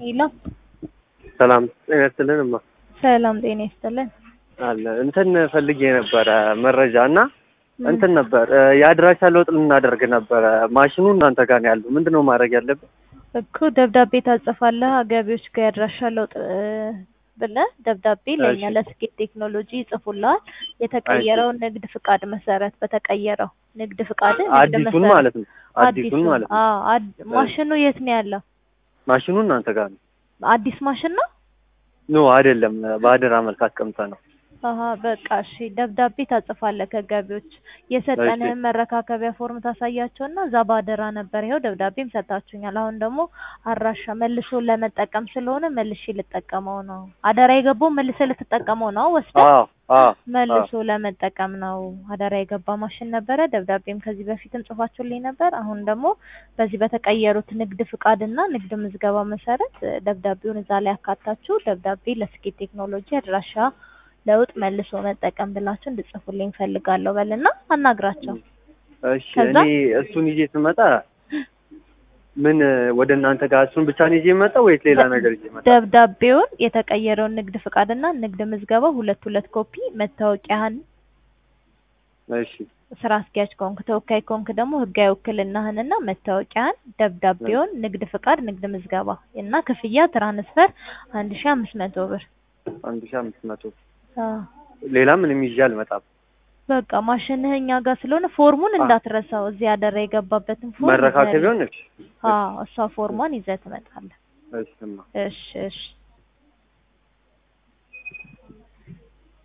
ሄሎ ሰላም ጤና ይስጥልን እማ ሰላም ጤና ይስጥልን። አለ እንትን ፈልጌ ነበረ መረጃ እና እንትን ነበር የአድራሻ ለውጥ ልናደርግ ነበረ። ማሽኑ እናንተ ጋር ነው ያለው። ምንድን ነው ማድረግ ያለብን? እኮ ደብዳቤ ታጽፋለህ ገቢዎች ጋር ያድራሻ ለውጥ ብለህ ደብዳቤ ለእኛ እሺ። ለስኬት ቴክኖሎጂ ይጽፉልሃል። የተቀየረውን ንግድ ፍቃድ መሰረት በተቀየረው ንግድ ፍቃድ ንግድ አዲሱን መሰረት ማለት ነው። አዲሱን ማለት ነው። አዎ፣ አድ- ማሽኑ የት ነው ያለው? ማሽኑ እናንተ ጋር ነው? አዲስ ማሽን ነው? ኖ አይደለም፣ በአደራ መልክ አስቀምጠ ነው። አሀ በቃ እሺ። ደብዳቤ ታጽፋለህ ከገቢዎች የሰጠንህን መረካከቢያ ፎርም ታሳያቸውና እዛ ባደራ ነበር ይኸው ደብዳቤም ሰጣችሁኛል። አሁን ደግሞ አድራሻ መልሶ ለመጠቀም ስለሆነ መልሼ ልጠቀመው ነው። አደራ የገባው መልሰ ልትጠቀመው ነው ወስደህ አዎ አዎ መልሶ ለመጠቀም ነው። አደራ የገባ ማሽን ነበረ። ደብዳቤም ከዚህ በፊትም ጽፋችሁልኝ ነበር። አሁን ደግሞ በዚህ በተቀየሩት ንግድ ፍቃድና ንግድ ምዝገባ መሰረት እ፣ ደብዳቤውን እዛ ላይ አካታችሁ ደብዳቤ ለስኬት ቴክኖሎጂ አድራሻ ለውጥ መልሶ መጠቀም ብላችሁ እንድጽፉልኝ ፈልጋለሁ በልና አናግራቸው። እሺ። ከዛ? እኔ እሱን ይዤ ስመጣ ምን ወደ እናንተ ጋር እሱን ብቻ ነው ይዤ መጣ ወይስ ሌላ ነገር ይዤ መጣ? ደብዳቤውን የተቀየረውን ንግድ ፍቃድና ንግድ ምዝገባ ሁለት ሁለት ኮፒ፣ መታወቂያህን እሺ ስራ አስኪያጅ ከሆንክ ተወካይ ከሆንክ ደግሞ ህጋዊ ውክልናህንና መታወቂያን፣ ደብዳቤውን፣ ንግድ ፍቃድ፣ ንግድ ምዝገባ እና ክፍያ ትራንስፈር አንድ ሺ አምስት መቶ ብር። አንድ ሺህ አምስት መቶ አዎ ሌላ ምንም ይዤ አልመጣም። በቃ ማሽንህ እኛ ጋር ስለሆነ ፎርሙን እንዳትረሳው። እዚህ አደራ የገባበትን ፎርም መረካከቢያውን እሺ አዎ እሷ ፎርሟን ይዘህ ትመጣለህ። እሺ እማ እሺ እሺ